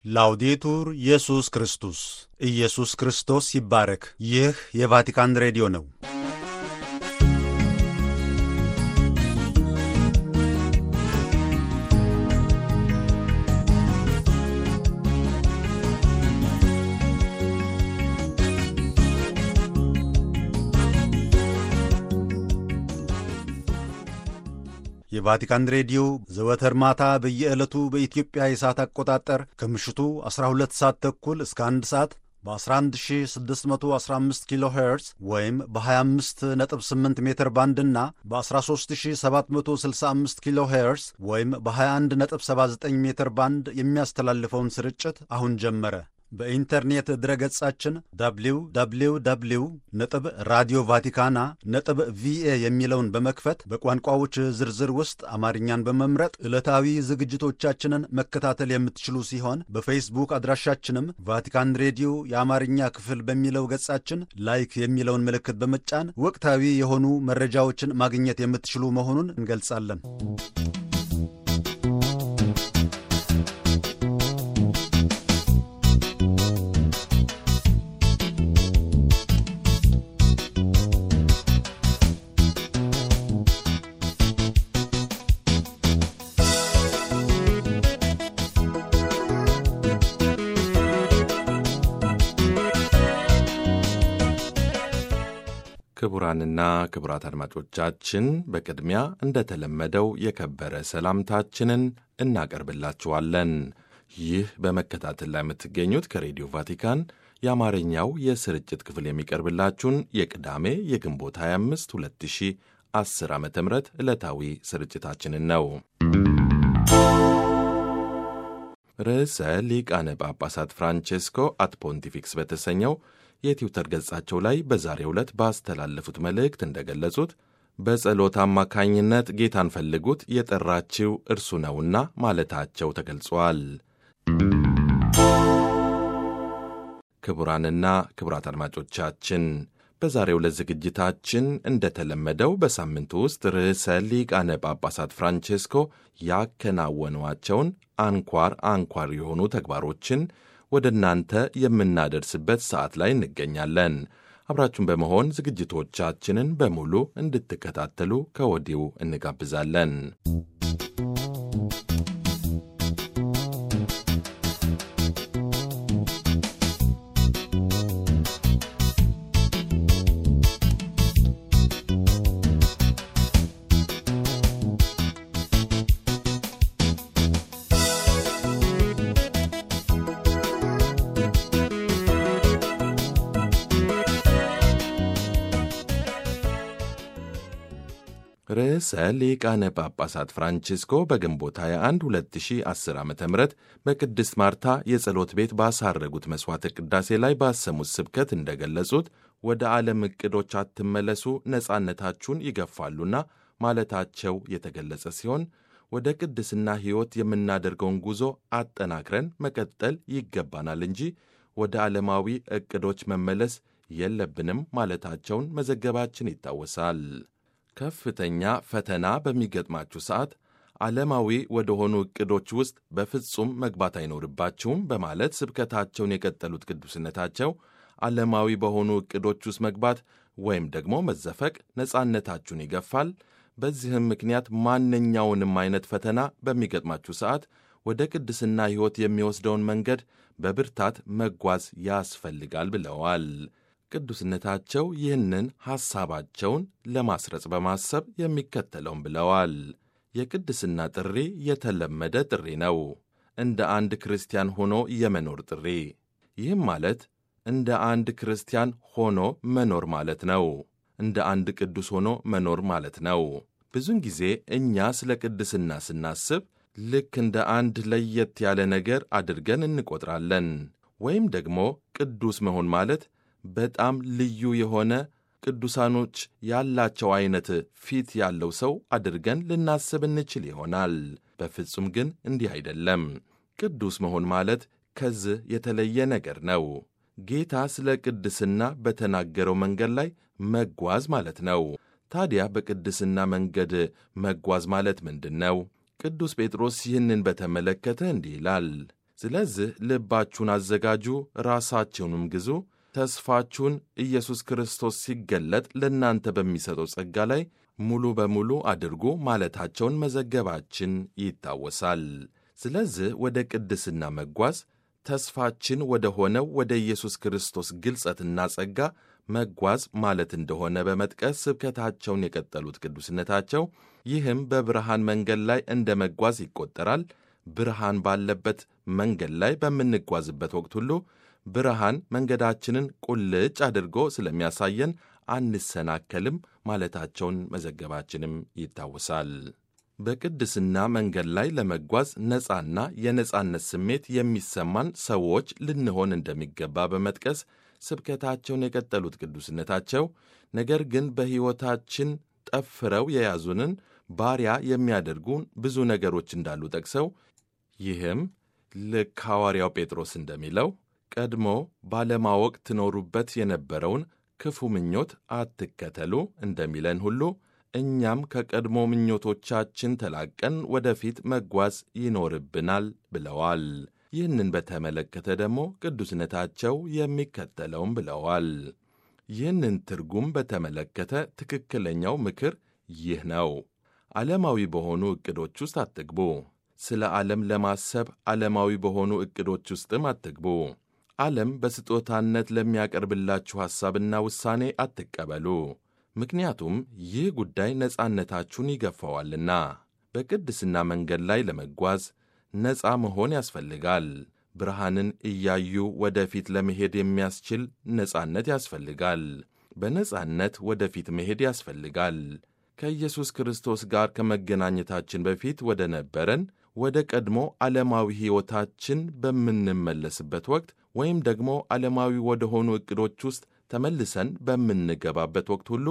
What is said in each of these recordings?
ላውዴቱር ኢየሱስ ክርስቶስ ኢየሱስ ክርስቶስ ይባረክ። ይህ የቫቲካን ሬዲዮ ነው። የቫቲካን ሬዲዮ ዘወትር ማታ በየዕለቱ በኢትዮጵያ የሰዓት አቆጣጠር ከምሽቱ 12 ሰዓት ተኩል እስከ 1 ሰዓት በ11615 ኪሎ ሄርዝ ወይም በ258 ሜትር ባንድ እና በ13765 ኪሎ ሄርዝ ወይም በ2179 ሜትር ባንድ የሚያስተላልፈውን ስርጭት አሁን ጀመረ። በኢንተርኔት ድረገጻችን www ነጥብ ራዲዮ ቫቲካና ነጥብ ቪኤ የሚለውን በመክፈት በቋንቋዎች ዝርዝር ውስጥ አማርኛን በመምረጥ ዕለታዊ ዝግጅቶቻችንን መከታተል የምትችሉ ሲሆን በፌስቡክ አድራሻችንም ቫቲካን ሬዲዮ የአማርኛ ክፍል በሚለው ገጻችን ላይክ የሚለውን ምልክት በመጫን ወቅታዊ የሆኑ መረጃዎችን ማግኘት የምትችሉ መሆኑን እንገልጻለን። ክቡራንና ክቡራት አድማጮቻችን በቅድሚያ እንደተለመደው የከበረ ሰላምታችንን እናቀርብላችኋለን። ይህ በመከታተል ላይ የምትገኙት ከሬዲዮ ቫቲካን የአማርኛው የስርጭት ክፍል የሚቀርብላችሁን የቅዳሜ የግንቦት 25 2010 ዓ ም ዕለታዊ ስርጭታችንን ነው። ርዕሰ ሊቃነ ጳጳሳት ፍራንቼስኮ አት ፖንቲፊክስ በተሰኘው የትዊተር ገጻቸው ላይ በዛሬው ዕለት ባስተላለፉት መልእክት እንደገለጹት በጸሎት አማካኝነት ጌታን ፈልጉት የጠራችው እርሱ ነውና ማለታቸው ተገልጿል። ክቡራንና ክቡራት አድማጮቻችን በዛሬው ዕለት ዝግጅታችን እንደተለመደው በሳምንቱ ውስጥ ርዕሰ ሊቃነ ጳጳሳት ፍራንቼስኮ ያከናወኗቸውን አንኳር አንኳር የሆኑ ተግባሮችን ወደ እናንተ የምናደርስበት ሰዓት ላይ እንገኛለን። አብራችሁን በመሆን ዝግጅቶቻችንን በሙሉ እንድትከታተሉ ከወዲሁ እንጋብዛለን። ርዕሰ ሊቃነ ጳጳሳት ፍራንቺስኮ በግንቦት 21 2010 ዓ ም በቅድስት ማርታ የጸሎት ቤት ባሳረጉት መሥዋዕተ ቅዳሴ ላይ ባሰሙት ስብከት እንደገለጹት ወደ ዓለም ዕቅዶች አትመለሱ፣ ነጻነታችሁን ይገፋሉና ማለታቸው የተገለጸ ሲሆን ወደ ቅድስና ሕይወት የምናደርገውን ጉዞ አጠናክረን መቀጠል ይገባናል እንጂ ወደ ዓለማዊ ዕቅዶች መመለስ የለብንም ማለታቸውን መዘገባችን ይታወሳል። ከፍተኛ ፈተና በሚገጥማችሁ ሰዓት ዓለማዊ ወደ ሆኑ ዕቅዶች ውስጥ በፍጹም መግባት አይኖርባችሁም በማለት ስብከታቸውን የቀጠሉት ቅዱስነታቸው ዓለማዊ በሆኑ ዕቅዶች ውስጥ መግባት ወይም ደግሞ መዘፈቅ ነጻነታችሁን ይገፋል። በዚህም ምክንያት ማንኛውንም አይነት ፈተና በሚገጥማችሁ ሰዓት ወደ ቅድስና ሕይወት የሚወስደውን መንገድ በብርታት መጓዝ ያስፈልጋል ብለዋል። ቅዱስነታቸው ይህንን ሐሳባቸውን ለማስረጽ በማሰብ የሚከተለውን ብለዋል። የቅድስና ጥሪ የተለመደ ጥሪ ነው፣ እንደ አንድ ክርስቲያን ሆኖ የመኖር ጥሪ። ይህም ማለት እንደ አንድ ክርስቲያን ሆኖ መኖር ማለት ነው። እንደ አንድ ቅዱስ ሆኖ መኖር ማለት ነው። ብዙውን ጊዜ እኛ ስለ ቅድስና ስናስብ ልክ እንደ አንድ ለየት ያለ ነገር አድርገን እንቆጥራለን። ወይም ደግሞ ቅዱስ መሆን ማለት በጣም ልዩ የሆነ ቅዱሳኖች ያላቸው አይነት ፊት ያለው ሰው አድርገን ልናስብ እንችል ይሆናል። በፍጹም ግን እንዲህ አይደለም። ቅዱስ መሆን ማለት ከዚህ የተለየ ነገር ነው። ጌታ ስለ ቅድስና በተናገረው መንገድ ላይ መጓዝ ማለት ነው። ታዲያ በቅድስና መንገድ መጓዝ ማለት ምንድን ነው? ቅዱስ ጴጥሮስ ይህንን በተመለከተ እንዲህ ይላል። ስለዚህ ልባችሁን አዘጋጁ፣ ራሳችሁንም ግዙ፣ ተስፋችሁን ኢየሱስ ክርስቶስ ሲገለጥ ለእናንተ በሚሰጠው ጸጋ ላይ ሙሉ በሙሉ አድርጉ ማለታቸውን መዘገባችን ይታወሳል። ስለዚህ ወደ ቅድስና መጓዝ ተስፋችን ወደ ሆነው ወደ ኢየሱስ ክርስቶስ ግልጸትና ጸጋ መጓዝ ማለት እንደሆነ በመጥቀስ ስብከታቸውን የቀጠሉት ቅዱስነታቸው ይህም በብርሃን መንገድ ላይ እንደ መጓዝ ይቆጠራል። ብርሃን ባለበት መንገድ ላይ በምንጓዝበት ወቅት ሁሉ ብርሃን መንገዳችንን ቁልጭ አድርጎ ስለሚያሳየን አንሰናከልም ማለታቸውን መዘገባችንም ይታወሳል። በቅድስና መንገድ ላይ ለመጓዝ ነፃና የነፃነት ስሜት የሚሰማን ሰዎች ልንሆን እንደሚገባ በመጥቀስ ስብከታቸውን የቀጠሉት ቅዱስነታቸው ነገር ግን በሕይወታችን ጠፍረው የያዙንን ባሪያ የሚያደርጉን ብዙ ነገሮች እንዳሉ ጠቅሰው ይህም ልክ ሐዋርያው ጴጥሮስ እንደሚለው ቀድሞ ባለማወቅ ትኖሩበት የነበረውን ክፉ ምኞት አትከተሉ እንደሚለን ሁሉ እኛም ከቀድሞ ምኞቶቻችን ተላቀን ወደፊት መጓዝ ይኖርብናል ብለዋል። ይህንን በተመለከተ ደግሞ ቅዱስነታቸው የሚከተለውም ብለዋል። ይህንን ትርጉም በተመለከተ ትክክለኛው ምክር ይህ ነው። ዓለማዊ በሆኑ ዕቅዶች ውስጥ አትግቡ። ስለ ዓለም ለማሰብ ዓለማዊ በሆኑ ዕቅዶች ውስጥም አትግቡ። ዓለም በስጦታነት ለሚያቀርብላችሁ ሐሳብና ውሳኔ አትቀበሉ። ምክንያቱም ይህ ጉዳይ ነፃነታችሁን ይገፋዋልና። በቅድስና መንገድ ላይ ለመጓዝ ነፃ መሆን ያስፈልጋል። ብርሃንን እያዩ ወደፊት ለመሄድ የሚያስችል ነፃነት ያስፈልጋል። በነፃነት ወደፊት መሄድ ያስፈልጋል። ከኢየሱስ ክርስቶስ ጋር ከመገናኘታችን በፊት ወደ ነበረን ወደ ቀድሞ ዓለማዊ ሕይወታችን በምንመለስበት ወቅት ወይም ደግሞ ዓለማዊ ወደ ሆኑ ዕቅዶች ውስጥ ተመልሰን በምንገባበት ወቅት ሁሉ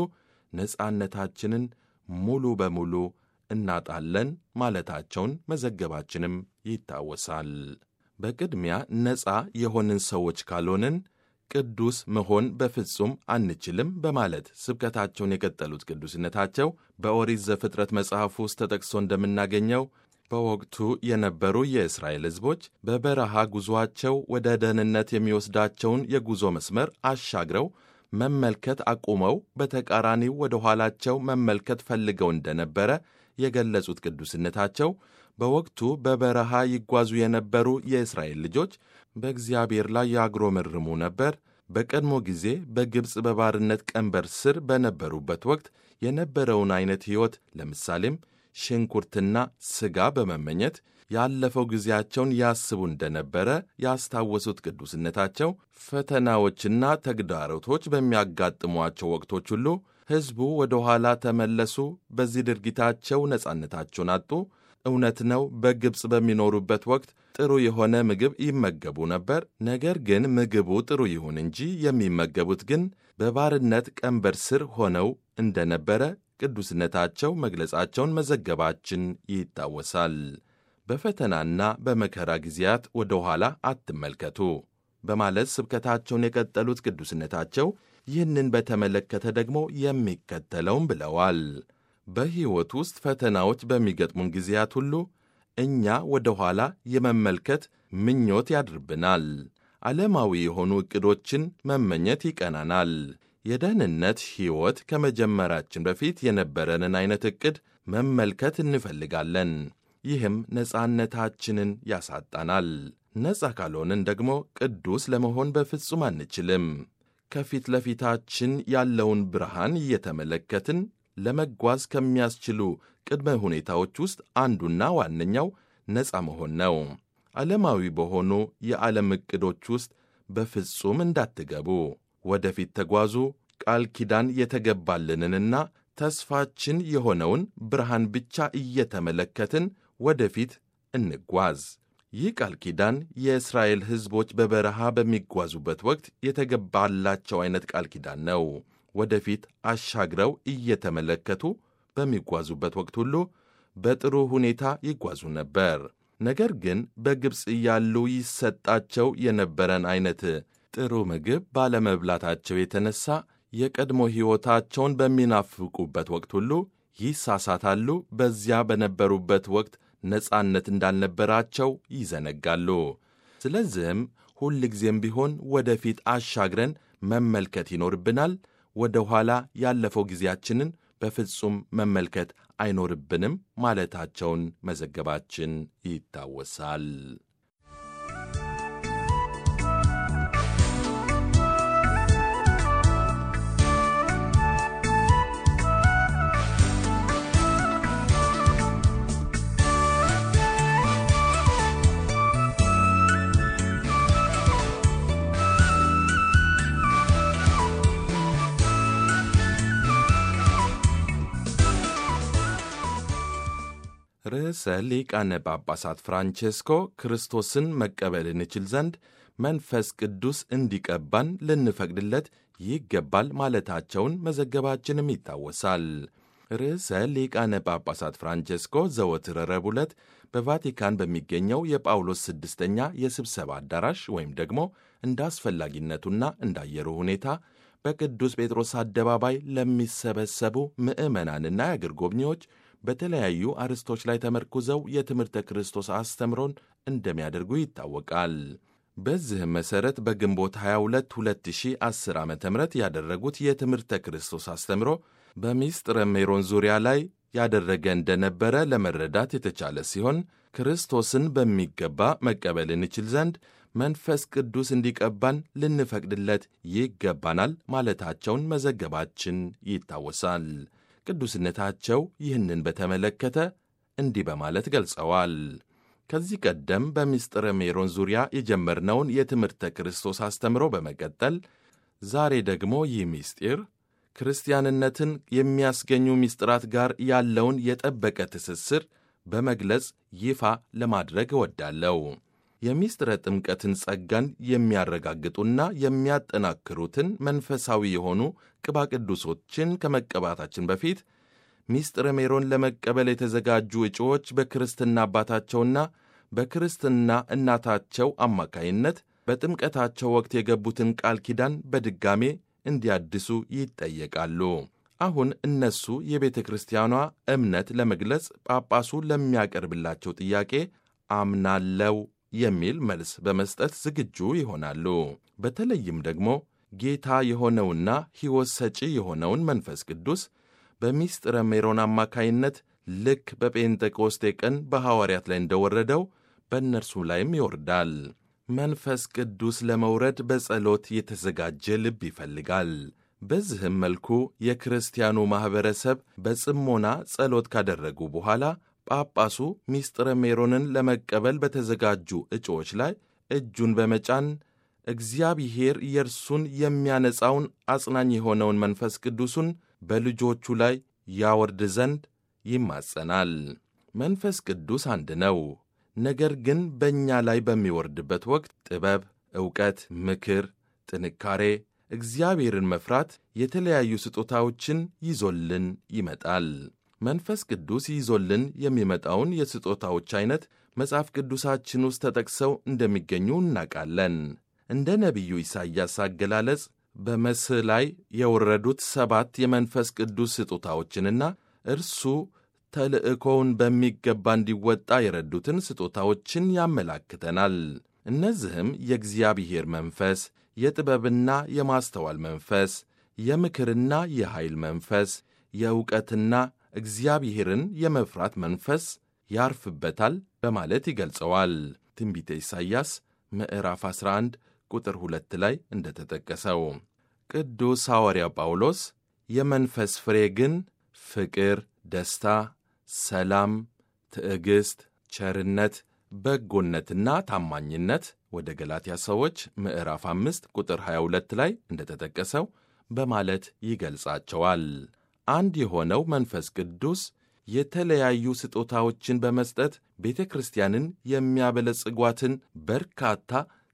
ነፃነታችንን ሙሉ በሙሉ እናጣለን ማለታቸውን መዘገባችንም ይታወሳል። በቅድሚያ ነፃ የሆንን ሰዎች ካልሆንን ቅዱስ መሆን በፍጹም አንችልም በማለት ስብከታቸውን የቀጠሉት ቅዱስነታቸው በኦሪት ዘፍጥረት መጽሐፍ ውስጥ ተጠቅሶ እንደምናገኘው በወቅቱ የነበሩ የእስራኤል ሕዝቦች በበረሃ ጉዞአቸው ወደ ደህንነት የሚወስዳቸውን የጉዞ መስመር አሻግረው መመልከት አቁመው በተቃራኒው ወደ ኋላቸው መመልከት ፈልገው እንደነበረ የገለጹት ቅዱስነታቸው በወቅቱ በበረሃ ይጓዙ የነበሩ የእስራኤል ልጆች በእግዚአብሔር ላይ ያጉረመርሙ ነበር። በቀድሞ ጊዜ በግብፅ በባርነት ቀንበር ስር በነበሩበት ወቅት የነበረውን አይነት ሕይወት ለምሳሌም ሽንኩርትና ሥጋ በመመኘት ያለፈው ጊዜያቸውን ያስቡ እንደነበረ ያስታወሱት ቅዱስነታቸው ፈተናዎችና ተግዳሮቶች በሚያጋጥሟቸው ወቅቶች ሁሉ ሕዝቡ ወደ ኋላ ተመለሱ፣ በዚህ ድርጊታቸው ነጻነታቸውን አጡ። እውነት ነው፣ በግብፅ በሚኖሩበት ወቅት ጥሩ የሆነ ምግብ ይመገቡ ነበር። ነገር ግን ምግቡ ጥሩ ይሁን እንጂ የሚመገቡት ግን በባርነት ቀንበር ስር ሆነው እንደነበረ ቅዱስነታቸው መግለጻቸውን መዘገባችን ይታወሳል። በፈተናና በመከራ ጊዜያት ወደ ኋላ አትመልከቱ በማለት ስብከታቸውን የቀጠሉት ቅዱስነታቸው ይህንን በተመለከተ ደግሞ የሚከተለውም ብለዋል። በሕይወት ውስጥ ፈተናዎች በሚገጥሙን ጊዜያት ሁሉ እኛ ወደ ኋላ የመመልከት ምኞት ያድርብናል። ዓለማዊ የሆኑ ዕቅዶችን መመኘት ይቀናናል። የደህንነት ሕይወት ከመጀመራችን በፊት የነበረንን ዐይነት ዕቅድ መመልከት እንፈልጋለን። ይህም ነጻነታችንን ያሳጣናል። ነጻ ካልሆንን ደግሞ ቅዱስ ለመሆን በፍጹም አንችልም። ከፊት ለፊታችን ያለውን ብርሃን እየተመለከትን ለመጓዝ ከሚያስችሉ ቅድመ ሁኔታዎች ውስጥ አንዱና ዋነኛው ነጻ መሆን ነው። ዓለማዊ በሆኑ የዓለም ዕቅዶች ውስጥ በፍጹም እንዳትገቡ። ወደፊት ተጓዙ። ቃል ኪዳን የተገባልንንና ተስፋችን የሆነውን ብርሃን ብቻ እየተመለከትን ወደፊት እንጓዝ። ይህ ቃል ኪዳን የእስራኤል ሕዝቦች በበረሃ በሚጓዙበት ወቅት የተገባላቸው ዐይነት ቃል ኪዳን ነው። ወደፊት አሻግረው እየተመለከቱ በሚጓዙበት ወቅት ሁሉ በጥሩ ሁኔታ ይጓዙ ነበር። ነገር ግን በግብፅ እያሉ ይሰጣቸው የነበረን ዐይነት ጥሩ ምግብ ባለመብላታቸው የተነሳ የቀድሞ ሕይወታቸውን በሚናፍቁበት ወቅት ሁሉ ይሳሳታሉ። በዚያ በነበሩበት ወቅት ነጻነት እንዳልነበራቸው ይዘነጋሉ። ስለዚህም ሁልጊዜም ቢሆን ወደፊት አሻግረን መመልከት ይኖርብናል። ወደ ኋላ ያለፈው ጊዜያችንን በፍጹም መመልከት አይኖርብንም ማለታቸውን መዘገባችን ይታወሳል። ርዕሰ ሊቃነ ጳጳሳት ፍራንቼስኮ ክርስቶስን መቀበል እንችል ዘንድ መንፈስ ቅዱስ እንዲቀባን ልንፈቅድለት ይገባል ማለታቸውን መዘገባችንም ይታወሳል። ርዕሰ ሊቃነ ጳጳሳት ፍራንቼስኮ ዘወትር ረቡዕ ዕለት በቫቲካን በሚገኘው የጳውሎስ ስድስተኛ የስብሰባ አዳራሽ ወይም ደግሞ እንደ አስፈላጊነቱና እንዳየሩ ሁኔታ በቅዱስ ጴጥሮስ አደባባይ ለሚሰበሰቡ ምዕመናንና የአገር ጎብኚዎች በተለያዩ አርዕስቶች ላይ ተመርኩዘው የትምህርተ ክርስቶስ አስተምሮን እንደሚያደርጉ ይታወቃል። በዚህም መሠረት በግንቦት 22 2010 ዓ ም ያደረጉት የትምህርተ ክርስቶስ አስተምሮ በሚስጥረ ሜሮን ዙሪያ ላይ ያደረገ እንደነበረ ለመረዳት የተቻለ ሲሆን ክርስቶስን በሚገባ መቀበል እንችል ዘንድ መንፈስ ቅዱስ እንዲቀባን ልንፈቅድለት ይገባናል ማለታቸውን መዘገባችን ይታወሳል። ቅዱስነታቸው ይህንን በተመለከተ እንዲህ በማለት ገልጸዋል። ከዚህ ቀደም በምስጢረ ሜሮን ዙሪያ የጀመርነውን የትምህርተ ክርስቶስ አስተምሮ በመቀጠል ዛሬ ደግሞ ይህ ምስጢር ክርስቲያንነትን የሚያስገኙ ምስጢራት ጋር ያለውን የጠበቀ ትስስር በመግለጽ ይፋ ለማድረግ እወዳለሁ። የምስጢረ ጥምቀትን ጸጋን የሚያረጋግጡና የሚያጠናክሩትን መንፈሳዊ የሆኑ ቅባ ቅዱሶችን ከመቀባታችን በፊት ምስጢረ ሜሮን ለመቀበል የተዘጋጁ እጩዎች በክርስትና አባታቸውና በክርስትና እናታቸው አማካይነት በጥምቀታቸው ወቅት የገቡትን ቃል ኪዳን በድጋሜ እንዲያድሱ ይጠየቃሉ። አሁን እነሱ የቤተ ክርስቲያኗ እምነት ለመግለጽ ጳጳሱ ለሚያቀርብላቸው ጥያቄ አምናለው የሚል መልስ በመስጠት ዝግጁ ይሆናሉ። በተለይም ደግሞ ጌታ የሆነውና ሕይወት ሰጪ የሆነውን መንፈስ ቅዱስ በሚስጥረ ሜሮን አማካይነት ልክ በጴንጤቆስቴ ቀን በሐዋርያት ላይ እንደወረደው በእነርሱ ላይም ይወርዳል። መንፈስ ቅዱስ ለመውረድ በጸሎት የተዘጋጀ ልብ ይፈልጋል። በዚህም መልኩ የክርስቲያኑ ማኅበረሰብ በጽሞና ጸሎት ካደረጉ በኋላ ጳጳሱ ሚስጥረ ሜሮንን ለመቀበል በተዘጋጁ እጩዎች ላይ እጁን በመጫን እግዚአብሔር የእርሱን የሚያነጻውን አጽናኝ የሆነውን መንፈስ ቅዱሱን በልጆቹ ላይ ያወርድ ዘንድ ይማጸናል። መንፈስ ቅዱስ አንድ ነው። ነገር ግን በእኛ ላይ በሚወርድበት ወቅት ጥበብ፣ ዕውቀት፣ ምክር፣ ጥንካሬ፣ እግዚአብሔርን መፍራት የተለያዩ ስጦታዎችን ይዞልን ይመጣል። መንፈስ ቅዱስ ይዞልን የሚመጣውን የስጦታዎች ዐይነት መጽሐፍ ቅዱሳችን ውስጥ ተጠቅሰው እንደሚገኙ እናውቃለን። እንደ ነቢዩ ኢሳይያስ አገላለጽ በመስህ ላይ የወረዱት ሰባት የመንፈስ ቅዱስ ስጦታዎችንና እርሱ ተልእኮውን በሚገባ እንዲወጣ የረዱትን ስጦታዎችን ያመላክተናል። እነዚህም የእግዚአብሔር መንፈስ፣ የጥበብና የማስተዋል መንፈስ፣ የምክርና የኃይል መንፈስ፣ የእውቀትና እግዚአብሔርን የመፍራት መንፈስ ያርፍበታል በማለት ይገልጸዋል። ትንቢተ ኢሳይያስ ምዕራፍ 11 ቁጥር 2 ላይ እንደተጠቀሰው ቅዱስ ሐዋርያው ጳውሎስ የመንፈስ ፍሬ ግን ፍቅር፣ ደስታ፣ ሰላም፣ ትዕግሥት፣ ቸርነት፣ በጎነትና ታማኝነት ወደ ገላትያ ሰዎች ምዕራፍ 5 ቁጥር 22 ላይ እንደተጠቀሰው በማለት ይገልጻቸዋል። አንድ የሆነው መንፈስ ቅዱስ የተለያዩ ስጦታዎችን በመስጠት ቤተ ክርስቲያንን የሚያበለጽጓትን በርካታ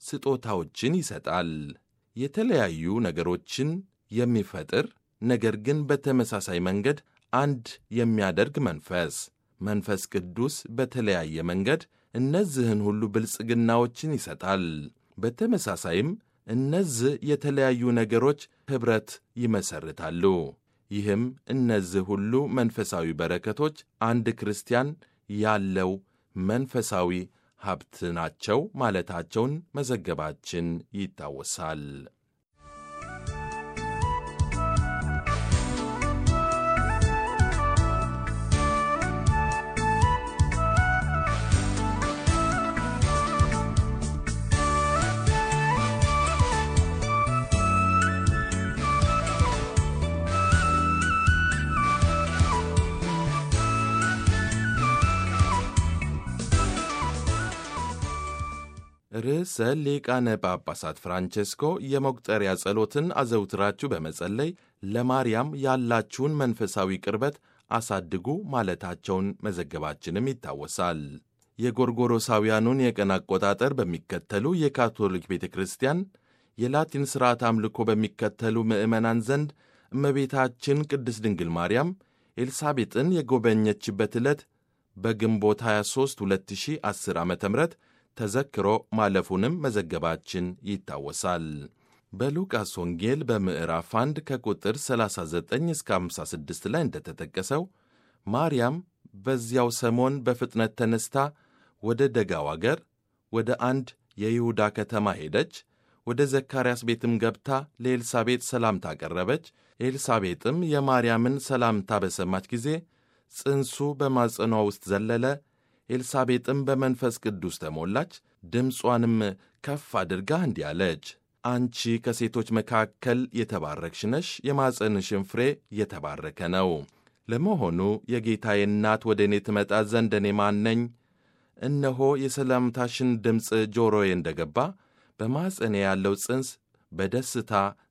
ስጦታዎችን ይሰጣል። የተለያዩ ነገሮችን የሚፈጥር ነገር ግን በተመሳሳይ መንገድ አንድ የሚያደርግ መንፈስ መንፈስ ቅዱስ በተለያየ መንገድ እነዚህን ሁሉ ብልጽግናዎችን ይሰጣል። በተመሳሳይም እነዚህ የተለያዩ ነገሮች ኅብረት ይመሰርታሉ። ይህም እነዚህ ሁሉ መንፈሳዊ በረከቶች አንድ ክርስቲያን ያለው መንፈሳዊ ሀብት ናቸው ማለታቸውን መዘገባችን ይታወሳል። ርዕሰ ሊቃነ ጳጳሳት ፍራንቼስኮ የመቁጠሪያ ጸሎትን አዘውትራችሁ በመጸለይ ለማርያም ያላችሁን መንፈሳዊ ቅርበት አሳድጉ ማለታቸውን መዘገባችንም ይታወሳል። የጎርጎሮሳውያኑን የቀን አቆጣጠር በሚከተሉ የካቶሊክ ቤተ ክርስቲያን የላቲን ሥርዓት አምልኮ በሚከተሉ ምዕመናን ዘንድ እመቤታችን ቅድስት ድንግል ማርያም ኤልሳቤጥን የጎበኘችበት ዕለት በግንቦት 23 2010 ዓ ም ተዘክሮ ማለፉንም መዘገባችን ይታወሳል። በሉቃስ ወንጌል በምዕራፍ 1 ከቁጥር 39 እስከ 56 ላይ እንደተጠቀሰው ማርያም በዚያው ሰሞን በፍጥነት ተነስታ ወደ ደጋው አገር ወደ አንድ የይሁዳ ከተማ ሄደች። ወደ ዘካርያስ ቤትም ገብታ ለኤልሳቤጥ ሰላምታ አቀረበች። ኤልሳቤጥም የማርያምን ሰላምታ በሰማች ጊዜ ጽንሱ በማጸኗ ውስጥ ዘለለ። ኤልሳቤጥም በመንፈስ ቅዱስ ተሞላች። ድምጿንም ከፍ አድርጋ እንዲህ አለች፣ አንቺ ከሴቶች መካከል የተባረክሽ ነሽ፣ የማጸንሽን ፍሬ የተባረከ ነው። ለመሆኑ የጌታዬ እናት ወደ እኔ ትመጣ ዘንድ እኔ ማን ነኝ? እነሆ የሰላምታሽን ድምፅ ጆሮዬ እንደ ገባ በማጸኔ ያለው ጽንስ በደስታ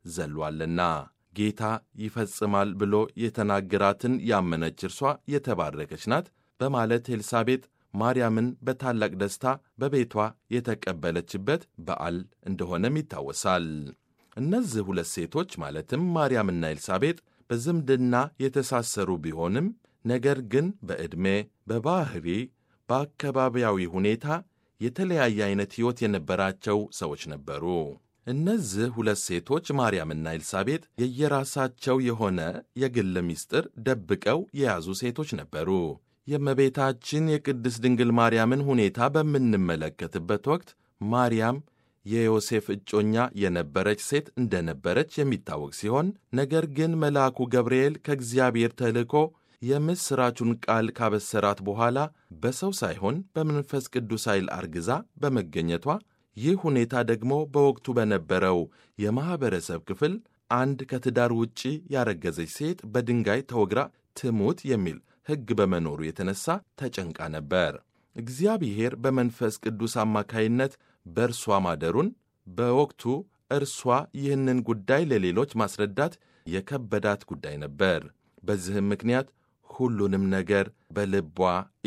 ዘሏልና ጌታ ይፈጽማል ብሎ የተናገራትን ያመነች እርሷ የተባረከች ናት በማለት ኤልሳቤጥ ማርያምን በታላቅ ደስታ በቤቷ የተቀበለችበት በዓል እንደሆነም ይታወሳል። እነዚህ ሁለት ሴቶች ማለትም ማርያምና ኤልሳቤጥ በዝምድና የተሳሰሩ ቢሆንም ነገር ግን በዕድሜ፣ በባሕሪ፣ በአካባቢያዊ ሁኔታ የተለያየ አይነት ሕይወት የነበራቸው ሰዎች ነበሩ። እነዚህ ሁለት ሴቶች ማርያምና ኤልሳቤጥ የየራሳቸው የሆነ የግል ምስጢር ደብቀው የያዙ ሴቶች ነበሩ። የእመቤታችን የቅድስት ድንግል ማርያምን ሁኔታ በምንመለከትበት ወቅት ማርያም የዮሴፍ እጮኛ የነበረች ሴት እንደነበረች የሚታወቅ ሲሆን ነገር ግን መልአኩ ገብርኤል ከእግዚአብሔር ተልኮ የምሥራቹን ቃል ካበሰራት በኋላ በሰው ሳይሆን በመንፈስ ቅዱስ ኃይል አርግዛ በመገኘቷ ይህ ሁኔታ ደግሞ በወቅቱ በነበረው የማኅበረሰብ ክፍል አንድ ከትዳር ውጪ ያረገዘች ሴት በድንጋይ ተወግራ ትሙት የሚል ሕግ በመኖሩ የተነሳ ተጨንቃ ነበር። እግዚአብሔር በመንፈስ ቅዱስ አማካይነት በእርሷ ማደሩን በወቅቱ እርሷ ይህንን ጉዳይ ለሌሎች ማስረዳት የከበዳት ጉዳይ ነበር። በዚህም ምክንያት ሁሉንም ነገር በልቧ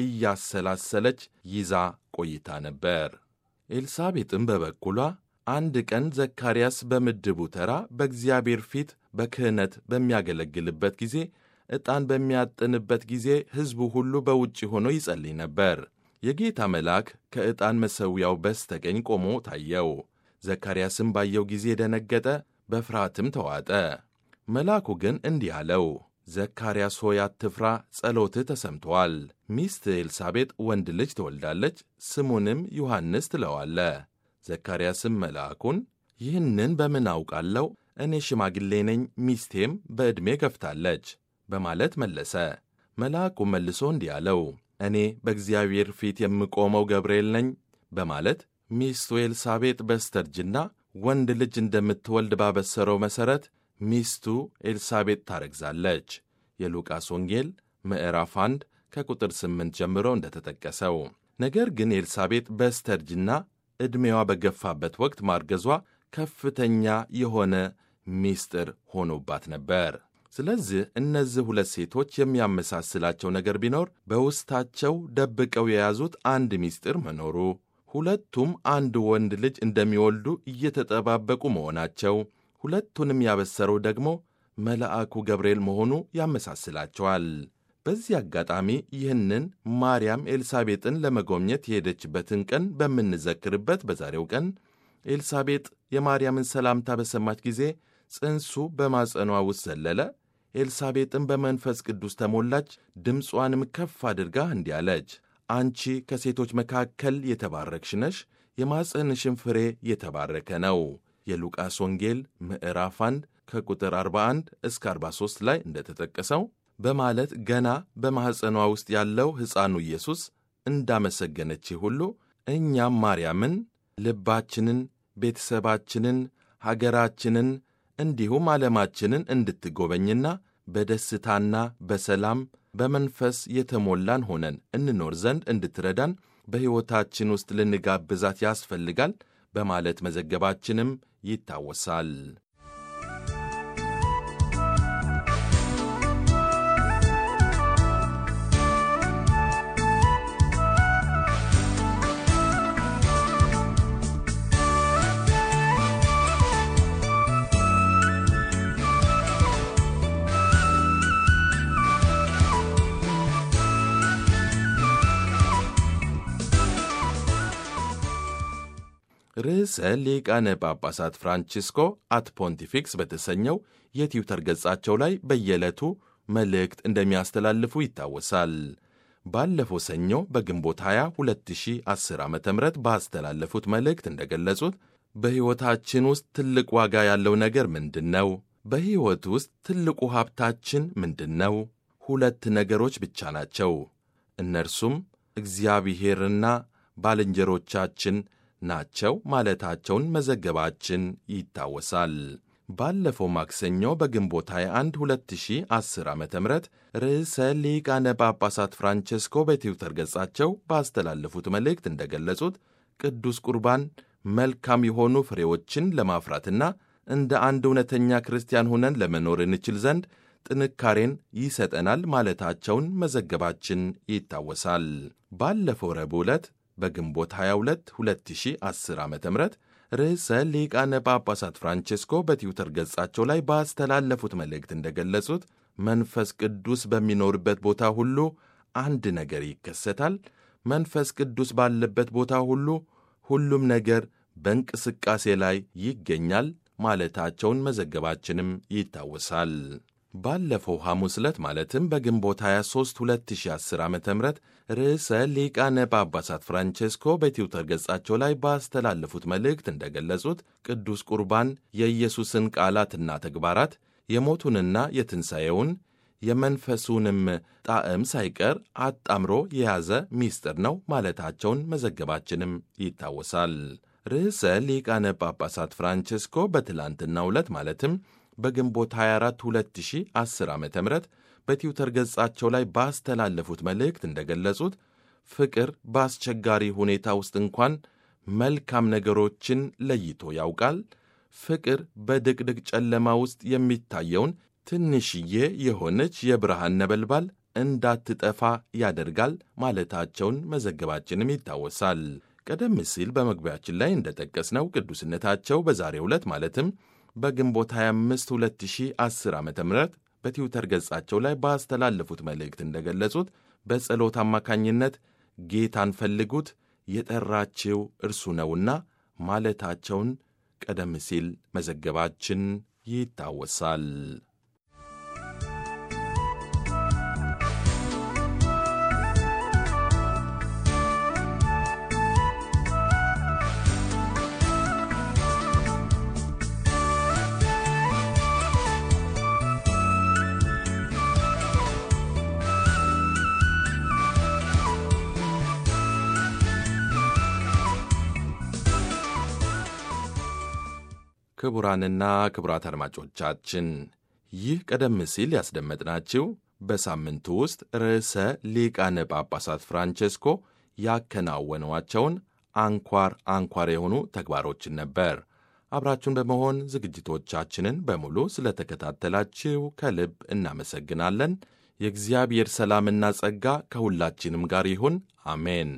እያሰላሰለች ይዛ ቆይታ ነበር። ኤልሳቤጥም በበኩሏ አንድ ቀን ዘካርያስ በምድቡ ተራ በእግዚአብሔር ፊት በክህነት በሚያገለግልበት ጊዜ ዕጣን በሚያጥንበት ጊዜ ሕዝቡ ሁሉ በውጭ ሆኖ ይጸልይ ነበር። የጌታ መልአክ ከዕጣን መሠዊያው በስተቀኝ ቆሞ ታየው። ዘካርያስም ባየው ጊዜ ደነገጠ፣ በፍርሃትም ተዋጠ። መልአኩ ግን እንዲህ አለው፣ ዘካርያስ ሆይ አትፍራ፣ ጸሎትህ ተሰምቶአል። ሚስት ኤልሳቤጥ ወንድ ልጅ ትወልዳለች፣ ስሙንም ዮሐንስ ትለዋለ። ዘካርያስም መልአኩን ይህንን በምን አውቃለሁ? እኔ ሽማግሌ ነኝ፣ ሚስቴም በዕድሜ ገፍታለች በማለት መለሰ። መልአኩ መልሶ እንዲህ አለው፣ እኔ በእግዚአብሔር ፊት የምቆመው ገብርኤል ነኝ በማለት ሚስቱ ኤልሳቤጥ በስተርጅና ወንድ ልጅ እንደምትወልድ ባበሰረው መሠረት ሚስቱ ኤልሳቤጥ ታረግዛለች። የሉቃስ ወንጌል ምዕራፍ 1 ከቁጥር 8 ጀምሮ እንደተጠቀሰው። ነገር ግን ኤልሳቤጥ በስተርጅና ዕድሜዋ በገፋበት ወቅት ማርገዟ ከፍተኛ የሆነ ሚስጥር ሆኖባት ነበር። ስለዚህ እነዚህ ሁለት ሴቶች የሚያመሳስላቸው ነገር ቢኖር በውስጣቸው ደብቀው የያዙት አንድ ሚስጥር መኖሩ፣ ሁለቱም አንድ ወንድ ልጅ እንደሚወልዱ እየተጠባበቁ መሆናቸው፣ ሁለቱንም ያበሰረው ደግሞ መልአኩ ገብርኤል መሆኑ ያመሳስላቸዋል። በዚህ አጋጣሚ ይህንን ማርያም ኤልሳቤጥን ለመጎብኘት የሄደችበትን ቀን በምንዘክርበት በዛሬው ቀን ኤልሳቤጥ የማርያምን ሰላምታ በሰማች ጊዜ ጽንሱ በማጸኗ ውስጥ ዘለለ። ኤልሳቤጥም በመንፈስ ቅዱስ ተሞላች። ድምጿንም ከፍ አድርጋ እንዲህ አለች፣ አንቺ ከሴቶች መካከል የተባረክሽ ነሽ፣ የማፀንሽን ፍሬ የተባረከ ነው። የሉቃስ ወንጌል ምዕራፍ 1 ከቁጥር 41 እስከ 43 ላይ እንደተጠቀሰው በማለት ገና በማኅፀኗ ውስጥ ያለው ሕፃኑ ኢየሱስ እንዳመሰገነች ሁሉ እኛም ማርያምን ልባችንን፣ ቤተሰባችንን፣ ሀገራችንን እንዲሁም ዓለማችንን እንድትጎበኝና በደስታና በሰላም በመንፈስ የተሞላን ሆነን እንኖር ዘንድ እንድትረዳን በሕይወታችን ውስጥ ልንጋብዛት ያስፈልጋል በማለት መዘገባችንም ይታወሳል። ርዕሰ ሊቃነ ጳጳሳት ፍራንቺስኮ አት ፖንቲፊክስ በተሰኘው የትዊተር ገጻቸው ላይ በየዕለቱ መልእክት እንደሚያስተላልፉ ይታወሳል። ባለፈው ሰኞ በግንቦት 20 2010 ዓ ም ባስተላለፉት መልእክት እንደገለጹት በሕይወታችን ውስጥ ትልቅ ዋጋ ያለው ነገር ምንድን ነው? በሕይወት ውስጥ ትልቁ ሀብታችን ምንድን ነው? ሁለት ነገሮች ብቻ ናቸው። እነርሱም እግዚአብሔርና ባልንጀሮቻችን ናቸው ማለታቸውን መዘገባችን ይታወሳል። ባለፈው ማክሰኞ በግንቦት 21 2010 ዓ ም ርዕሰ ሊቃነ ጳጳሳት ፍራንቼስኮ በትዊተር ገጻቸው ባስተላለፉት መልእክት እንደገለጹት ቅዱስ ቁርባን መልካም የሆኑ ፍሬዎችን ለማፍራትና እንደ አንድ እውነተኛ ክርስቲያን ሆነን ለመኖር እንችል ዘንድ ጥንካሬን ይሰጠናል ማለታቸውን መዘገባችን ይታወሳል። ባለፈው ረቡዕ ዕለት በግንቦት 22 2010 ዓ ም ርዕሰ ሊቃነ ጳጳሳት ፍራንቼስኮ በትዊተር ገጻቸው ላይ ባስተላለፉት መልእክት እንደገለጹት መንፈስ ቅዱስ በሚኖርበት ቦታ ሁሉ አንድ ነገር ይከሰታል። መንፈስ ቅዱስ ባለበት ቦታ ሁሉ ሁሉም ነገር በእንቅስቃሴ ላይ ይገኛል ማለታቸውን መዘገባችንም ይታወሳል። ባለፈው ሐሙስ ዕለት ማለትም በግንቦት 23 2010 ዓ ም ርዕሰ ሊቃነ ጳጳሳት ፍራንቼስኮ በትዊተር ገጻቸው ላይ ባስተላለፉት መልእክት እንደገለጹት ቅዱስ ቁርባን የኢየሱስን ቃላትና ተግባራት የሞቱንና የትንሣኤውን የመንፈሱንም ጣዕም ሳይቀር አጣምሮ የያዘ ምስጢር ነው ማለታቸውን መዘገባችንም ይታወሳል። ርዕሰ ሊቃነ ጳጳሳት ፍራንቼስኮ በትላንትናው ዕለት ማለትም በግንቦት 24 2010 ዓ ም በትዊተር ገጻቸው ላይ ባስተላለፉት መልእክት እንደገለጹት ፍቅር በአስቸጋሪ ሁኔታ ውስጥ እንኳን መልካም ነገሮችን ለይቶ ያውቃል። ፍቅር በድቅድቅ ጨለማ ውስጥ የሚታየውን ትንሽዬ የሆነች የብርሃን ነበልባል እንዳትጠፋ ያደርጋል ማለታቸውን መዘገባችንም ይታወሳል። ቀደም ሲል በመግቢያችን ላይ እንደጠቀስነው ቅዱስነታቸው በዛሬው ዕለት ማለትም በግንቦት 25 2010 ዓ ም በትዊተር ገጻቸው ላይ ባስተላለፉት መልእክት እንደገለጹት በጸሎት አማካኝነት ጌታን ፈልጉት የጠራችው እርሱ ነውና ማለታቸውን ቀደም ሲል መዘገባችን ይታወሳል። ክቡራንና ክቡራት አድማጮቻችን ይህ ቀደም ሲል ያስደመጥናችሁ በሳምንቱ ውስጥ ርዕሰ ሊቃነ ጳጳሳት ፍራንቼስኮ ያከናወኗቸውን አንኳር አንኳር የሆኑ ተግባሮችን ነበር። አብራችሁን በመሆን ዝግጅቶቻችንን በሙሉ ስለተከታተላችሁ ከልብ እናመሰግናለን። የእግዚአብሔር ሰላምና ጸጋ ከሁላችንም ጋር ይሁን። አሜን።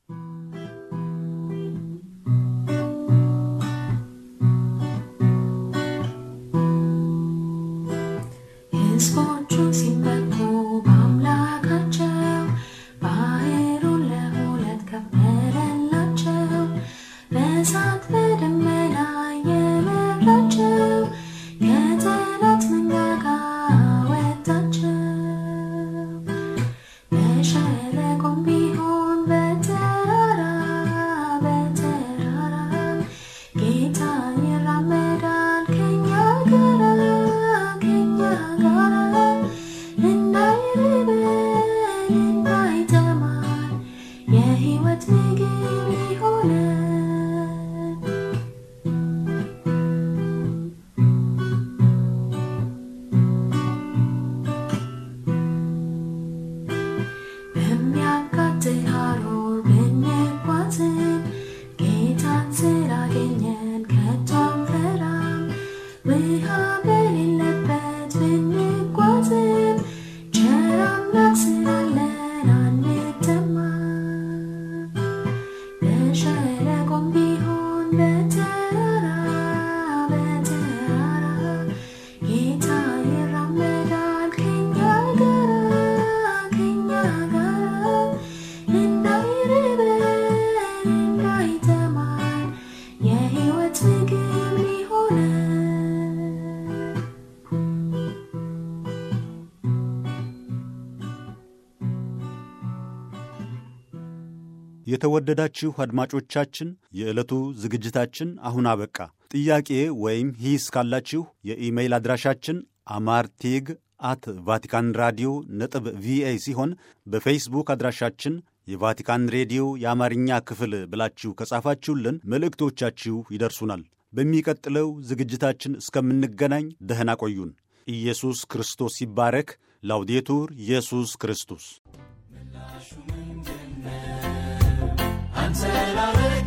ሕዝቦቹ ሲመኩ በአምላካቸው ባሕሩን ለሁለት ከፈለላቸው፣ በእሳት በደመና የመራቸው፣ ከጠላት መንጋጋ አወጣቸው። በሸለቆም ቢሆን የተወደዳችሁ አድማጮቻችን የዕለቱ ዝግጅታችን አሁን አበቃ። ጥያቄ ወይም ሂስ ካላችሁ የኢሜይል አድራሻችን አማርቴግ አት ቫቲካን ራዲዮ ነጥብ ቪኦኤ ሲሆን በፌስቡክ አድራሻችን የቫቲካን ሬዲዮ የአማርኛ ክፍል ብላችሁ ከጻፋችሁልን መልእክቶቻችሁ ይደርሱናል። በሚቀጥለው ዝግጅታችን እስከምንገናኝ ደህና ቆዩን። ኢየሱስ ክርስቶስ ይባረክ። ላውዴቱር ኢየሱስ ክርስቶስ አንተ ላረግ